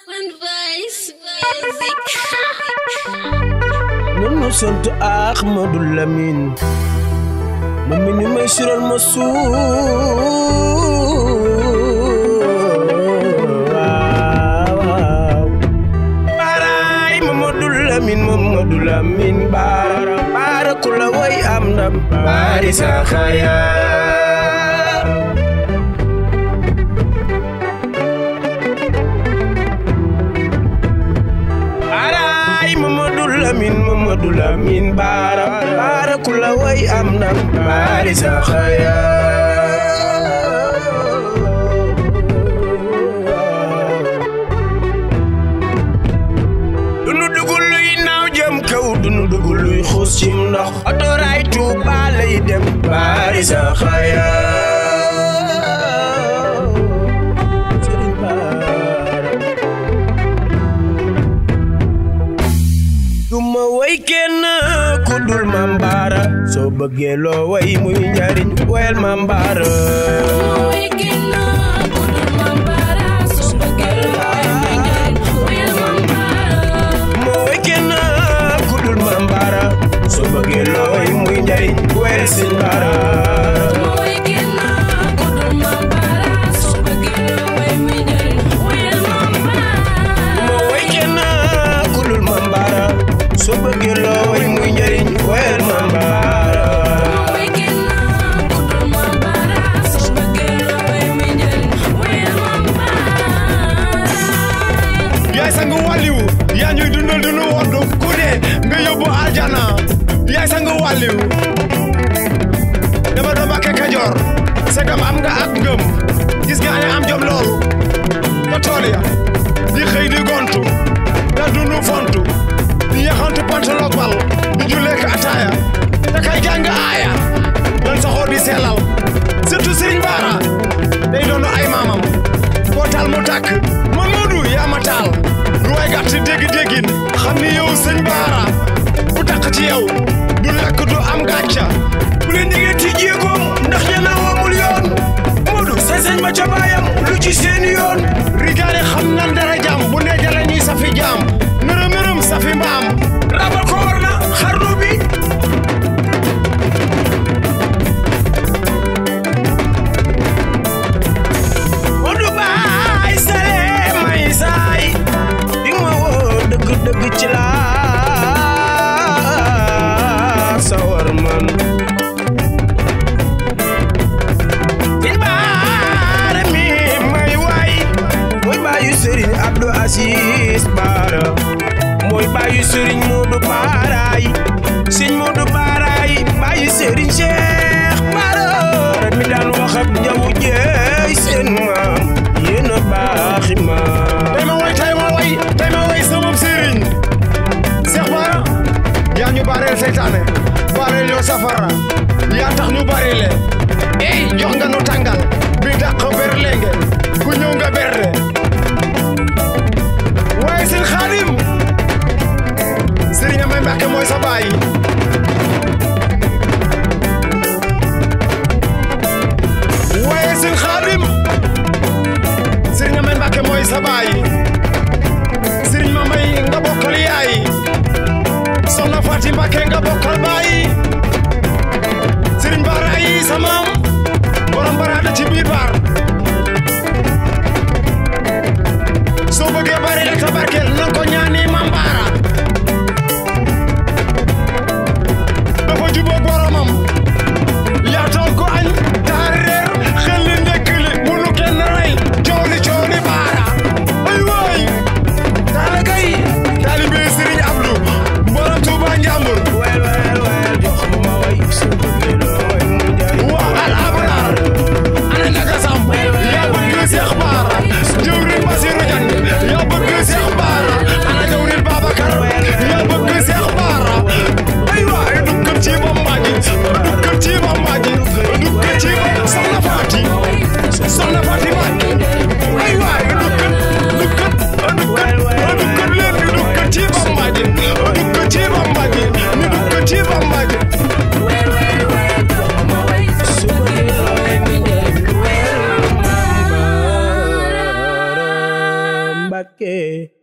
Advice Music. nan ma sant Ahmadou Lamine ma mi ni may siral ma suur waaw waaw baaraay Mamadou Lamine Mamadou Lamine baara baara ku la way am ndam baari sa xaya baaraay Mamadou Lamine Mamadou Lamine baara baara ku la way am ndam baari sa xaya dunu dugul luy naaw jëm kaw dunu dugul luy xuus cim ndox otoraay Tuuba lay dem baari sa xaya Sëriñ Baara duma way kenn ku dul Maam Baara soo bëggee loo way muy njariñ wayal Maam Baara moo way kenn ku dul Maam Baara soo bëggee loo way muy njariñ wayal Sëriñ Baara moo way kenn ku dul Maam Baara soo bëggee loo way muy njariñ wayal Maam Baara yaay sang wàlliwu yaa ñuy dundal dunu woddu ku dee nga yóbbu aljana yaay sang wàlliwu dama doon Mbàkke Kajoor segam am nga ak ngëm gis nga ne am jom loolu ba tool ya di xëy di gontu da dunu fontu di yaxantu pantaloog bal di julleek ataaya da kay jàng aaya dan saxoo di sellal surtout Sëriñ Baara day doonu ay maamam boo taal mu tàkk Mamadou yaa ma taal lu way gàtt dégg-déggin xam ni yow sëñ Baara bu tàkk ci yow du lakk du am gàcca bu leen digee ti jéegoom ndax ñana wamul yoon Modou sañ-sañ ma ca baayam lu ci seen yoon rigaale xam nan dara jàmm bu ne jala ñuy safi jaam nërëm nërëm safi mbaam rabal ko war na xarnu bi Modou baay sare may saay di ma woo dëgg dëgg ci laa sawar man Sëñ Baara mi may waay mooy baayu Serigne Abdou Aziz Baara mooy baayu Serigne Modou Baaraay Sëñ Modou Baaraay baayu Serigne Cheikh Baara mi daan wax ak njawu jeey seen maam yéen a baaxi maam tey ma way tey ma way tey ma way sama sëriñ Seex Baara yaa ñu baareel seytaane baareel yoo safara yaa tax ñu bareele ey jox nga nu tàngal bi dàq ber lenge ku ñëw nga berde waaye sëñ Xaadim sëriñ Amay Mbàkke mooy sa baay waaye sëñ Xaadim sëriñ Amay Mbàkke mooy sa baay sëriñ ma may nga bokkal yaay soxna Faati Mbàkke nga bokkal baay sëriñ Baara yi sa maam borom baraada ci biir baar soo bëggee bari rek sa barkeel na ko ñaani Maam Baara dafa jubóog boromam yaatal ko añ taar reer xel li ndekk li bu nu kenn rey cooli cooli baara ay waay taala kay taalibe Sëriñ Abdu borom Tuuba Njàmbur wel wel wel jox ma way soo bëggee loo way mu njariñ waa al abraar ana naka samp yaa bëgg Seex Baara jëwriñ Basiru Jang yaa bëgg Seex Baara ana Mbàkke